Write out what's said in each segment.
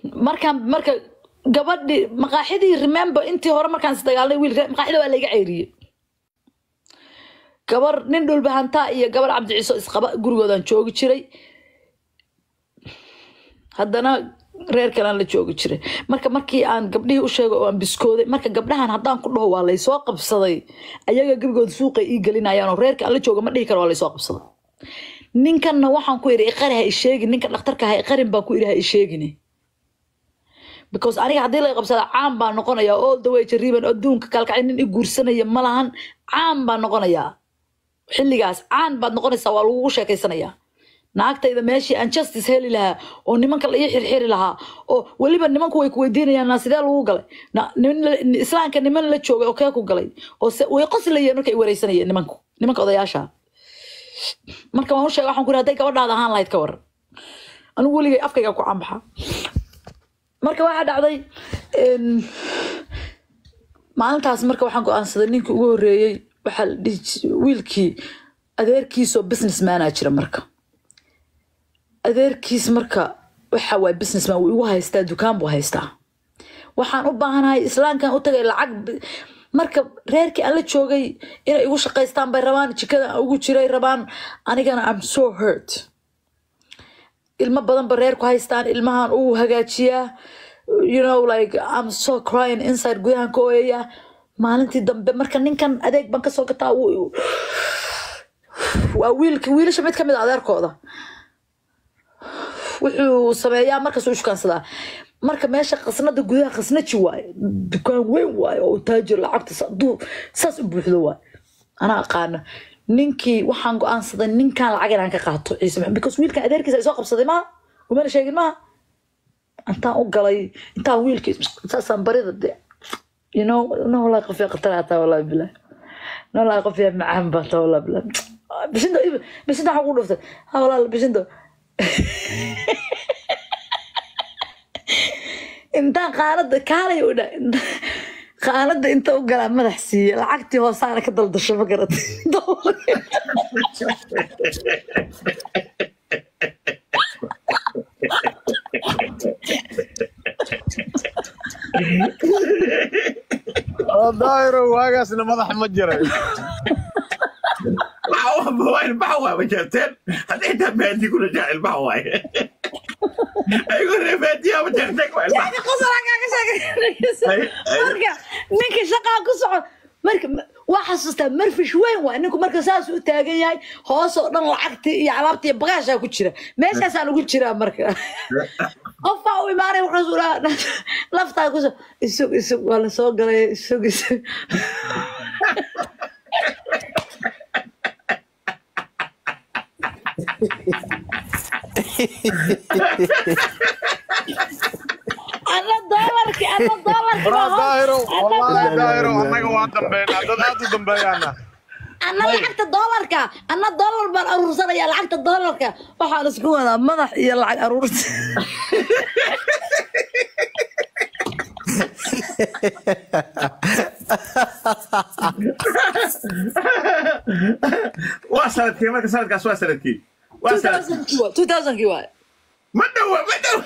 markaan marka gabadhi maqaaxidii remember intii hore markaan isdagaalnay wiilka maqaaxida waa layga ceyriyey gabar nin dhulbahantaa iyo gabar cabdi ciiso isqaba gurigoodaan joogi jiray haddana reer kalaan la joogi jiray marka markii aan gabdhihii u sheegay oo aan biskooday marka gabdhahan haddaan ku dhaho waa laysoo qabsaday ayaga gebigooda suuqay ii gelinayaan oo reerka aan la jooga ma dhihi karo waa laysoo qabsaday ninkanna waxaan ku yidhi iqari ha isheegin ninka dhakhtarka ha iqarin baan ku yidhi ha isheegine because aniga haddii laga qabsada caan baan noqonayaa all the way jariiban adduunka kalkacay nin i guursanaya ma lahan caan baan noqonayaa xilligaas caan baad noqonaysaa waa lagugu sheekaysanayaa naagtayda meeshii aan justice heli lahaa oo nimanka la ii xirxiri lahaa oo weliba nimanku way ku weydiinayaan naa sidee lagu galay Na- niman la- islaamka niman la joogay oo kee ku galay oo se way qoslayeen marka ay wareysanayeen nimanku nimanka odayaasha marka waan u sheegay waxaan ku yidhi hadday gabadhaada ahaan lahayd ka waran anigu weligay afkayga ku cambaxa marka waxaa dhacday em, maalintaas marka waxaan go-aansaday ninkii ugu horeeyey waxaa la dhihi jiray wiilkii adeerkiisoo businessmana jira marka adeerkiis marka waxa waay businessman wuu igu haystaa dukaan buu haystaa waxaan u baahanahay islaamkan u tagay lacag bi- marka reerkii aan la joogay inay igu shaqaystaan bay rabaan jikada aan ugu jiray rabaan anigana am so hurt ilmo badan ba reerku haystaan ilmahan uu hagaajiyaa you know like I'm so crying inside gudahan ka ooyaya maalintii dambe marka ninkan adeeg baan kasoo gataa wuu- waa wiilka wiilasha mid kamid a adeerkooda wuxuu sameeyaa markaas u shukaansadaa marka meesha khasnada gudaha khasnaji waaye dukaan weyn waaye oo taajir lacagta sa- duu- saas u buuxdo waaye anaa aqaana ninkii waxaan go-aansaday ninkan lacag inaan ka qaato ciise maxamed because wiilkan adeerkiisa ay soo qabsaday maha umana sheegin maha intaan u galay intaan wiilkii saasaan barida de you know no wallahi qofiya khatar hataa wallahi bilah no wallahi qofiya macaan baa taa wallahi bilah bishinta bishinta waxaa kugu dhuftay ha walaal bishinta intaan qaanada kaalay u dha qaanada inta u galaa madax siiye lacagtii hoosaana ka daldasho ma garatay daahiro waagaasna madax ma jiray ilmaha waa majarteen hadday taa baadi kuna jaa ilmaha waaye ayagoo ree baadiyaa majarteen waa ilmaha marka ninka shaqaa ku socod marka waa xasuustaa marfish weyn waay ninku marka saas u taagan yahay hoos oo dhan lacagtii iyo alaabtii iyo bagaashaa ku jira meeshaasaan ugu jiraa marka qofbaa u imaanay wuxuu dhaha laftaa kuso isug isug waa la soo galay isug isug ana doolarki ana doolarki Bro, waa hoos- daahiro ana wallahi doolarki- daahiro annaga waa dambeynaa dad aad u dambeeyaana ana lacagta doolarka ana doolar baan aruursanaya lacagta doolarka waxaan isku wadaa madax iyo lacag aruursi waa sanadkii marka sanadkaas waa sanadkii waa sanadkii 2000 waay ma dhowa ma dhowa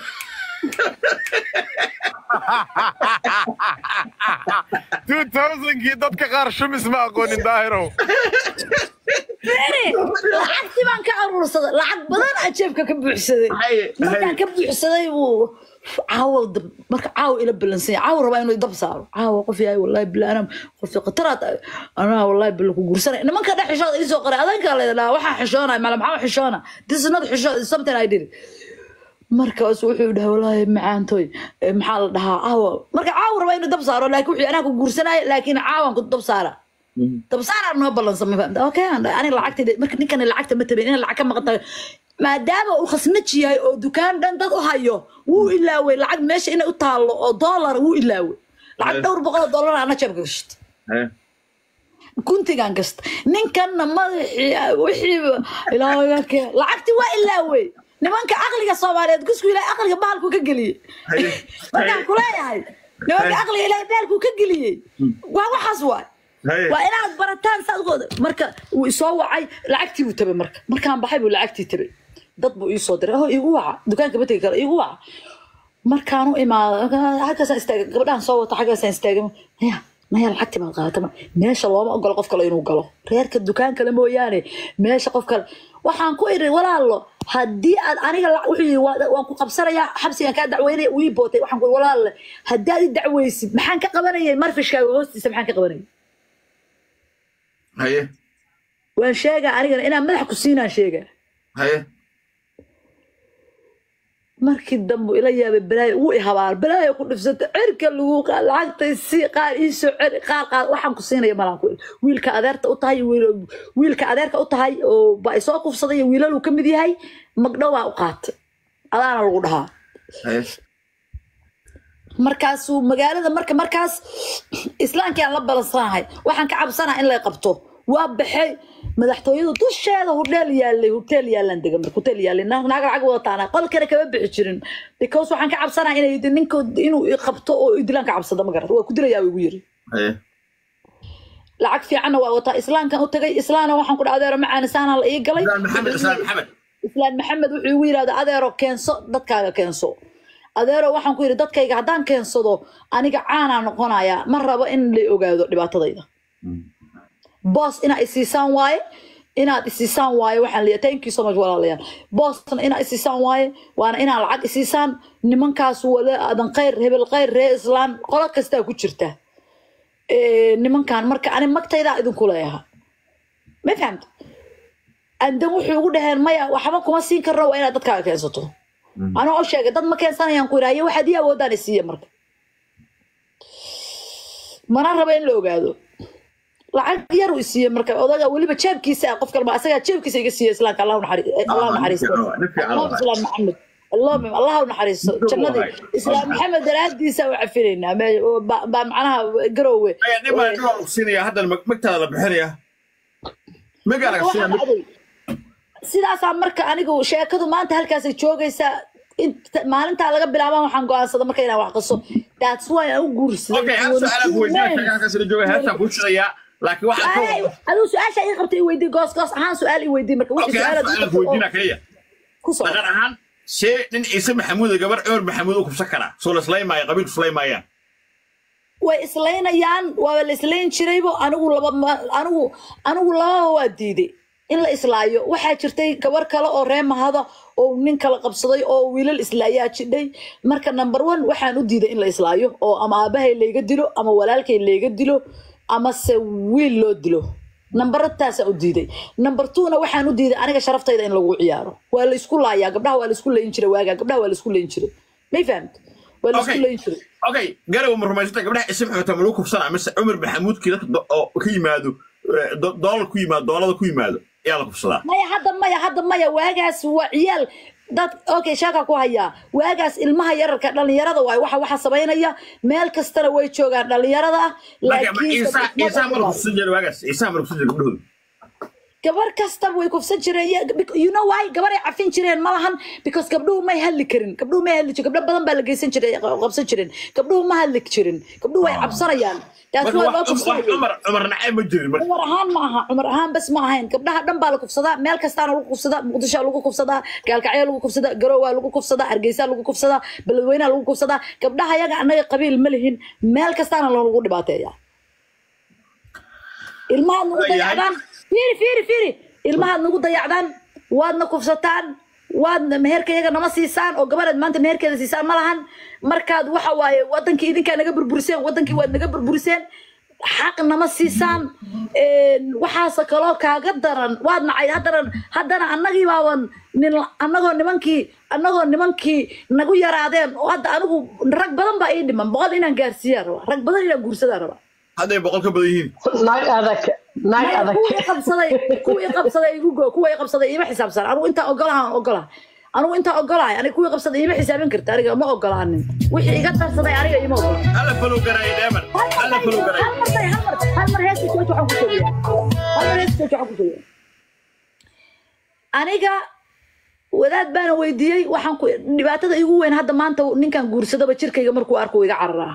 two thousandkii dadka qaar shumis ma aqoonin daahiro Fere, lacagtii baan ka aruursaday lacag badan aa jeebka ka buuxsaday Haye, markaan haye. ka buuxsaday buu caawa dab- marka caawa ila balansanya caawa rabaa inuu dab saaro caawa qof yahay wallahi bila anam qof qataraad anaa wallahi bila ku guursanay nimanka dhex xishooda ii soo qoray adanka leedahaa waxaa xishoonay maala maxaa xishoona this is not xishoon it's something I did markaas wuxuu dhahay walaahi macaantoy eh, maxaa la dhahaa caawa marka caawa rabaa inuu dab saaro laakiin wuxuu anaa ku guursanaya laakiin caawan ku dab saara dab saara noo ballansan ma fahamta okay aan dhahay, aniga lacagtayda marka ninkani lacagta ma tabin inaan lacag ka maqan tahay maadaama uu khasnaji yahay oo dukaan dhan dad u hayo wuu ilaaway lacag meesha inay u taallo oo doolar wuu ilaaway lacag dhowr boqol oo doolar ana jeebka gashta guntigaan gasta ninkanna madaxii wixiiba ilaahay lacagtii waa ilaaway nimanka aqliga soomaaliyeed gusku ilaahay aqliga bahalku ka geliyey Haye. markaan kuleeyahay nimanka aqliga ilaahay bahalku ka geliyey waa waxaas waay Haye. waa inaad barataan saad uga marka wuu isoo wacay lacagtii buu tabay marka markaan baxay buu lacagtii tabay dad buu iisoo diray oh igu waca dukaanka ma tegi karo igu waca markaan u imaado halkaasaan istaagay gabadhaan soo wata xaggaasaan istaagay maya maya lacagtii baad qaadata meesha looma ogolo qof kale inuu galo reerka dukaan kale mooyaane meesha qof kale waxaan ku iri walaalo haddii aad aniga la- wuxuu yidhi "Waa- waan ku qabsanayaa xabsigan kaa dacweynaya wii bootay waxaan ku iri walaalle haddii aad i dacweysid maxaan ka qabanayay marfishkaaga hoostiisa maxaan ka qabanayay haye waan sheegaa anigana inaan madax ku siinaan sheegaa haye markii dambe ila yaabay balaayo wuu i habaar balaayo ku dhifsata cirka lagu qaad lacagtay si qaar iisoo ceri qaar qaar waxaan ku siinaya malaan ku iri wiilka adeerta u tahay wiil- wiilka adeerka u tahay oo ba isoo kufsaday iyo wiilaluu ka mid yahay magdhow baa u qaatay adaana lagu dhahaa haye markaasuu magaalada marka markaas islaamkii aan la balansanahay waxaan ka cabsanaha in lay qabto waa baxay madaxtooyadu dusheeda hudheel yaalay huteel yaalaan dega marka huteel yaalay naag naag lacag wadataana qolkana kama bixi jirin because waxaan ka cabsanaha inay ninka inuu i qabto oo i dilaan ka cabsada ma garata waa ku dilayaa igu yiri haye lacag fiicanna waa wataa islaamkan u tagay islaana waxaan ku dhaha adeero macaani saana la ii galay islaan maxamed islaan maxamed islaan maxamed wuxuu igu yidhahda adeero keenso dadkaaga keenso adeero waxaan ku yidhi dadkayga haddaan keensado aniga caanaa noqonaya ma rabo in la ogaado dhibaatadayda boos inaad isiisaan waaye inaad isiisaan waaye waxaan leeyahay thank you so much walaalayaal boosna inaad isiisaan waaye waana inaad lacag isiisaan nimankaas wala aadan khayr hebel khayr ree islaan qolo kastaa ku jirta Eh, nimankan marka ani magtaydaa idinku leeyaha ma fahamta andan wuxuu ugu dhaheen maya waxba kuma siin karno waa inaad dadkaaga keensato anoo u sheegay dad ma keensanayaan ku yidhaha iyo waxaad ii awoodaan isiiya marka mana raba in la ogaado lacag yar uu isiiye marka odaga weliba jeebkiisa ah qof kalma asagaa jeebkiisa iga siiya islaamka allah naxari- allah naxariisto allahuma islaam maxamed allahuma allah u naxariisto jannadii islaam maxamed daraadiisa u cafinaynaa me- ba- baa macnaha garoowe haye nin baa nin waa siinaya haddana mag- magtaada la bixinaya magaa laga waxaa siinaya dhacday sidaasaa marka anigu sheekadu maanta halkaasay joogaysaa inta- maalintaa laga bilaabaan waxaan go'aansada marka inaan wax qaso that's why aan u guursaday okay hal su-aalaan ku weydiinaya sheegaa halkaas la jooga heestaan kuu shidayaa laakiin waxaan ka Ay, aduu su-aasha ii qabtay i weydii goos goos ahaan su-aal i weydii marka wixii okay hal su-aalaad ii su-aalaan ku qabtay oo weydiinaa kaliya ku soo dhaqan ahaan see nin ciise maxamuud iyo gabar cumar maxamuud u kubsan karaa soo la islaymaayo qabiilku islaymaayaa way islaynayaan waa la islayn jiraybo anigu laba ma- anigu anigu lababa waa diiday in la islaayo waxaa jirtay gabar kale oo ree mahada oo nin kala qabsaday oo wiilal islaayaa jidhay marka number one waxaan u diiday in la islaayo oo ama aabahay layga dilo ama walaalkay layga dilo ama se wiil loo dilo nambarataasaa u diiday number twona waxaan u diiday aniga sharaftayda in lagu ciyaaro waa la isku laayaa gabdhaha waa la isku layin jiray waagaa gabdhaha waa la isku layin jiray may fahamta waa la isku Okay. layin jiray okay garow ma rumaysata gabdhaha ciise maxamuud ma lagu kubsanaa mise cumar maxamuudkii dadka do- oo ka yimaado eh, do- doolar ku yimaado doolada ku yimaado ayaa la kubsadaa maya hadda maya hadda maya waagaas waa ciyaal dad okay sheeka ku hayaa waagaas ilmaha yararka dhalinyarada waay waxa waxa samaynaya meel kastana way joogaan dhalinyarada ah marka ma- laakiin ciisa ciisaha mala kubsan jira waagaas ciisaha mala kubsan jira gabdhahooda gabar kastaba way kufsan jireen Ya- bec- you know why gabar ay cafin jireen ma lahan because gabdhuhu may hadli karin gabdhuhu may hadli jirin gabdho badan baa la geysan jiray qabsan jireen gabdhuhu ma hadli jirin gabdhuhu way cabsanayaan taas marka waa loo wax wax kufsanaya cumar cumar nacay ma jirin marka cumar ahaan ma aha cumar ahaan bas ma ahayn gabdhaha dhan baa la kufsadaa meel kastaana lagu kufsadaa muqdishoa lagu kufsadaa gaalkacyo lagu kufsadaa garowaa lagu kufsadaa hargeysa lagu kufsadaa beledweynaha lagu kufsadaa gabdhaha yaga annaga qabiil ma lihin meel kastaana lagu dhibaateeya ilmahaad nagu Yahay. dayacdaan fiiri fiiri fiiri ilmahaad nagu dayacdaan waadna kufsataan waadna meherka iyaga nama siisaan oo gabadhaad maanta meherkeeda siisaan ma lahan markaad waxa waaye wadankii idinkaa naga burburiseen wadankii waad naga burburiseen xaq nama siisaan Een, waxaase kaloo kaaga daran waad nacay haddana haddana annagii baaban nin annagoo nimankii annagoo nimankii nagu yaraadeen oo hadda anigu rag badan baa ii dhiman boqol inaan gaarsiiyaan rabaa rag badan inaan guursadaan rabaa hadday boqol ka badan yihiin naag adag naag Maya, adag kuwii qabsaday kuwii qabsaday igu go kuwii qabsaday ima xisaabsan anigu intaa ogolahan ogolaha anigu intaa ogolahay aniga kuwii qabsaday ima xisaabin karta aniga ma ogolaanin wixii iga darsaday aniga ima ogola hala falow garay dheeman hala falow garay hal mar hal mar hal mar heesta coach waxaan ku sheegaya hal mar heesta coach waxaan ku sheegaya aniga wadaad baana weydiiyey waxaan ku dhibaatada igu weyn hadda maanta ninkan guursadaba jirkayga markuu arko wuu iga cararaa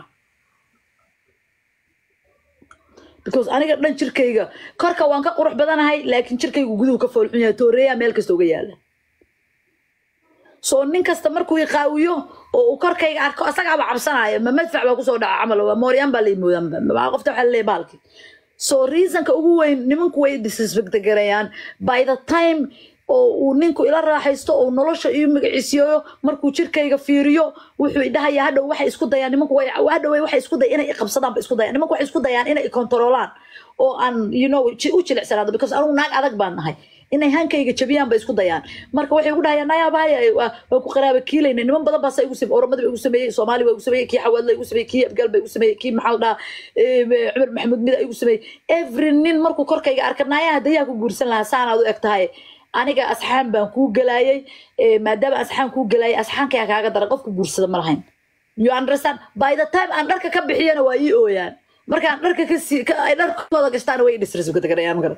because aniga dhan jirkayga korka waan ka qurux badanahay laakiin jirkaygu guduhu ka foolxun yahay tooreeyaa meel kasta uga yaala soo nin kasta markuu iqaawiyo oo uu korkayga arko asagaaba cabsanaya ma madfac baa kusoo dhaca camal waa mooryaan baa laimoodaa qofta waxaa laleeyahay baalki so reasonka ugu weyn nimanku way disrespect garayaan by the time oo uu ninku ila raaxaysto oo nolosha iyo magaciisiiyo markuu jirkayga fiiriyo wuxuu idhahayaa hadhow waxay isku dayaan nimanku way hadhow waxay isku dayaan inay iqabsadaan ba isku dayaan nimanku waxay isku dayaan inay ikontaroolaan oo aan you know ji- u jilicsanaado because anugu naag adag baan nahay inay hankayga jabiyaan bay isku dayaan marka waxay ugu dhahayaan nayaabahaya waa waa ku qaraaba kiilayna niman badan baasa igu sameeyey oromada ba igu sameeyey soomaali ba igu sameeyey kii xawaadla igu sameeyey kii abgaal ba igu sameeyey kii maxaa la dhahaa eh, cumar maxamuud mida igu sameeyey every nin markuu korkayga arka nayaa hadayaa ku guursan lahaa saanaad u eg tahay aniga asxaan baan kuu gelaayay eh, maadaama asxaan kuu gelaayay asxaankayaa kaaga daran qofku guursada ma lahayn you understand by the time aan dharka ka bixiyana waa ii ooyaan markaan dharka ka sii ka- ay dharkooda gashtaana way disrespect garayaan magarat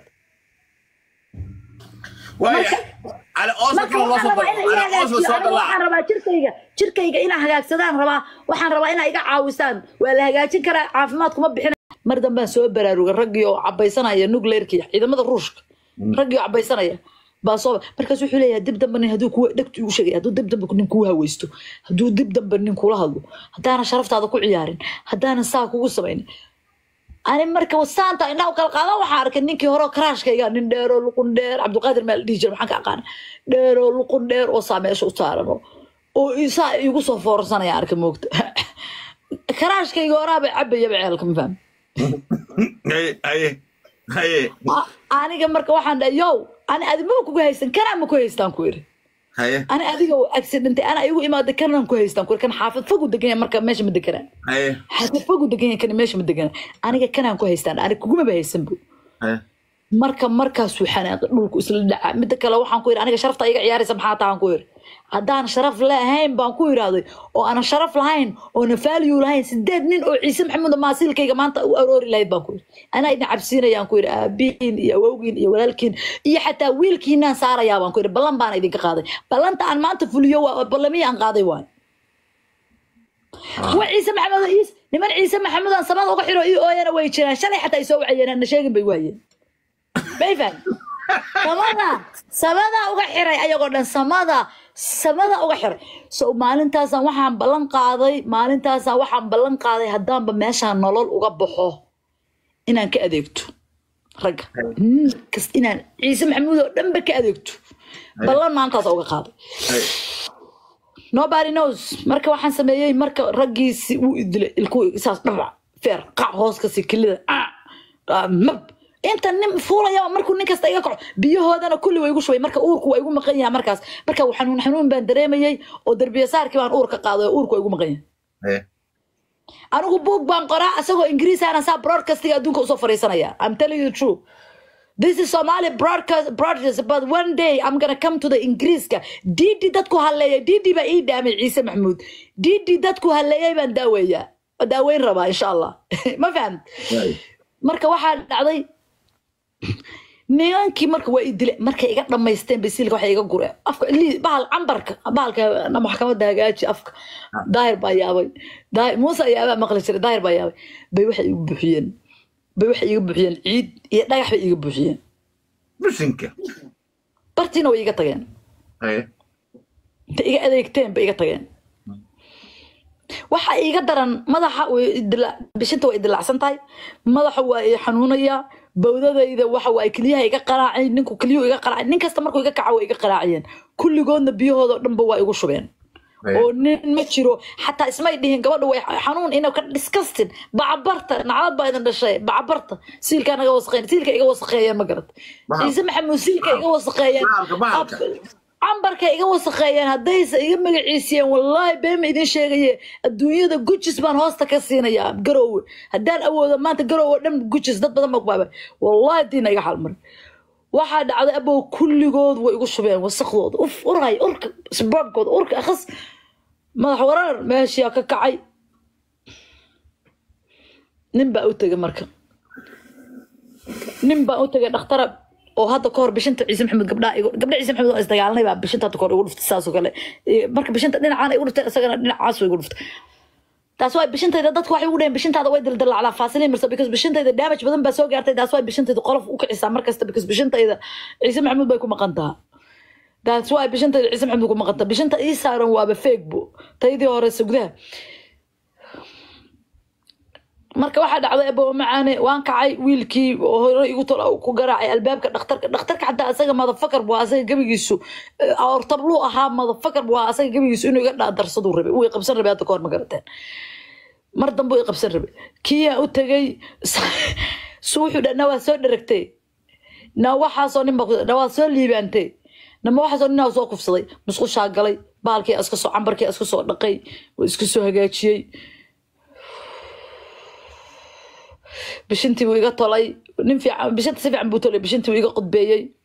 waaya cali oosa marka kale loo waxaan soo rabaa dalo inaa cali oosa iga soo hagaajiyo aniga dalaac waxaan rabaa jirkayga jirkayga inaa hagaagsadaan rabaa waxaan rabaa inaa iga caawisaan waa la hagaajin karaa caafimaad kuma bixina mar dambaan soo baraaruga raggii oo cabaysanaya nuclearkii ciidamada ruushka raggii oo cabaysanaya baa soo markaas wuxuu leeyahay dib dambe nin hadduu kuwa dhegtu igu sheegay hadduu dib dambe nin kuu haweysto hadduu dib dambe nin kula hadlo haddaanan sharaftaada ku ciyaarin haddaanan saa kugu samaynin ani marka saanta indhaha u kala qaadan waxaa arkay ninkii hore oo karaashkayga nin dheeroo luqun dheer cabdiqaadir maa la dhihi jira maxaan ka aqaana dheeroo luqun dheer oo saa meesha u saaran oo oo isaa igu soo foorsanaya arkay moogta karaashkayga horaaba cabayaba ceelka ma fahmi haye haye haye A- aniga marka waxaan dhahay yow ani adimaba kugu haysan kanaa ma ku haystaan ku iri haye ani adiga oo accidentay ana igu imaada kanaan ku haystaan ku iri kan xaafid fogu degan yahay marka meesha ma degana haye xaafid fogu degan yahay kan meesha ma degana aniga kanaan ku haystaan ani kugumaba haysan bu haye marka markaasuu xanaaqay dhulku isla dhaca midda kale waxaan ku yidhi aniga sharafta iga ciyaaraysa maxaa tahan ku yidhi haddaan sharaf lahayn baan ku yidhaahday oo aanan sharaf lahayn oona value lahayn sideed nin oo ciise maxamuud maasiilkayga maanta u aroori lahayd baan ku yidhi anaa idin cabsiinayaan ku yidhi aabihiin iyo awowgiin iyo walaalkiin iyo xataa wiilkiinaan saarayaa baan ku yidhi ballan baana idinka qaaday ballanta aan maanta fuliyo waa ballamihii aan qaaday waay kuwa ciise maxamed oo iis niman ciise maxamuud aan samada uga xiro ii ooyana way jiraan shalay xataa ay soo wacayeen na sheegin bay waayeen bayfan samada samada uga xiray ayagoo dhan samada samada uga xiray so maalintaasaan waxaan ballan qaaday maalintaasaan waxaan ballan qaaday haddaanba meeshaan nolol uga baxo inaan ka adeegto ragga nin kasta inaan ciise maxamuud oo dhanba ka adeegto ballan maalintaasa uga qaaday haye nobody knows marka waxaan sameeyey marka raggiisi uu idilay ilku isaas dhabac feer qac hoos kasi kilida ah, ah, mab inta nin fuulayaba markuu nin kasta iga kaco biyahoodana kulli way igu shubay marka uurku waa igu maqan yahay markaas marka xanuun xanuun baan dareemayey oo derbiya saarkii baan uurka qaaday oo uurku waa igu maqan yahay haye anigu buug baan qoraa asagoo ingiriis aanan saa broadcastiga adduunka usoo fariisanaya i'm telling you the truth This is Somali broadcast broadcast, but one day I'm gonna come to the Ingiriiska. Didi dadku halleeyay, Didi baa ii dhaamay Ciise Maxamuud. Didi dadku halleeyay baan daaweeyaa. Waa daaweyn rabaa insha Allah. Ma fahamt? haye Marka waxaa dhacday nimankii marka waa ii dilay markay iga dhammaysteen basiilka waxay iga gureen afka lii- bahal cambarka bahalka na maxkamadda hagaaji afka daahir baa yaabay Daahir- muuse ayaabaa maqli jiray daahir baa yaabay bay waxay igu buuxiyeen bay waxay iga buuxiyeen ciid iyo dhagax bay iga buuxiyeen bisinka bartiina way iga tageen haye inta iga adeegteen bay iga tageen waxa iga daran madaxa way idila- bishinta way idilacsan tahay madaxa waa i xanuunaya bawdadayda waxa waa keliyaha iga qaraacay ninku keliyuhu iga qaraacay nin kasta markuu iga kaca way iga qaraaciyeen kulligoodna biyahooda oo dhanba waa igu shubeen haye oo nin ma jiro xataa ismay dhihin gabadha way xanuun ina ka disgustin bacabarta naclad baa idin dhashay bacabarta siilkaa naga wasaqeyn siilka iga wasaqeeyeen ma garad Bahal. ciise maxamuud siilka iga wasaqeeyeen Bahalka, bahalka. cambarka iga wasaqeeyeen haddaysa iga magaciisiyeen wallaahi beema idin sheegaye adduunyada gujis baan hoosta ka siinayaa garoowe haddaan awoodo maanta garoowe dhan gujis dad badan baa ku baabay wallaahi diina iga xalmarin waxaa dhacday abow kulligood way igu shubeen wasaqdooda uf uray urka sbabkooda urka akhas madax warar meeshiyaa ka kacay nin baa u tegay marka nin baa u tegay dhakhtara oo hadda kahor bishinta ciise maxamed gabdhaa igu gabdha ciise maxamed oo isdagaalanay baa bishinta hadda kahor igu dhuftay saasoo kale Eh, marka bishinta dhinacaan igu dhuftay isagana dhinacaas igu dhuftay taas waa bishintayda dadku waxay ugu dhaheen bishintaada way dildilacdaa faasiliin marsa because bishintayda damage badan baa soo gaartay taas waa bishintayda qolof u kicisaa markasta because bishintayda ciise maxamuud bay ku maqan taha that's why bishanta ciise maxamed ku maqanta bishanta ii saaran waaba feegbo taydii hore sugdaha marka waxaa dhacday abo macaane waan kacay wiilkii oo hore igu tol ku garaacay albaabka dhakhtarka dhakhtarka xataa asaga madafakar buu asaga gebigiisu ortabluu ahaa madafakar buu ahaa asaga gebigiisu inuu iga dhaadarsaduu rabay uu i qabsan rabay hadda kahor ma garateen mar dambe uu i qabsan rabay kiyaa u tegay su wuxuu dha na waa soo dheragtay na waxaasoo nin baa na waa soo liibaantay nama waxaasoo ninaa soo kufsaday musqushaa galay baalkii iska soo cambarkii iska soo dhaqay waa iska soo hagaajiyey bishintii buu iga tolay nin fiican bishinta si fiican buu tolay bishintii buu iga qudbeeyey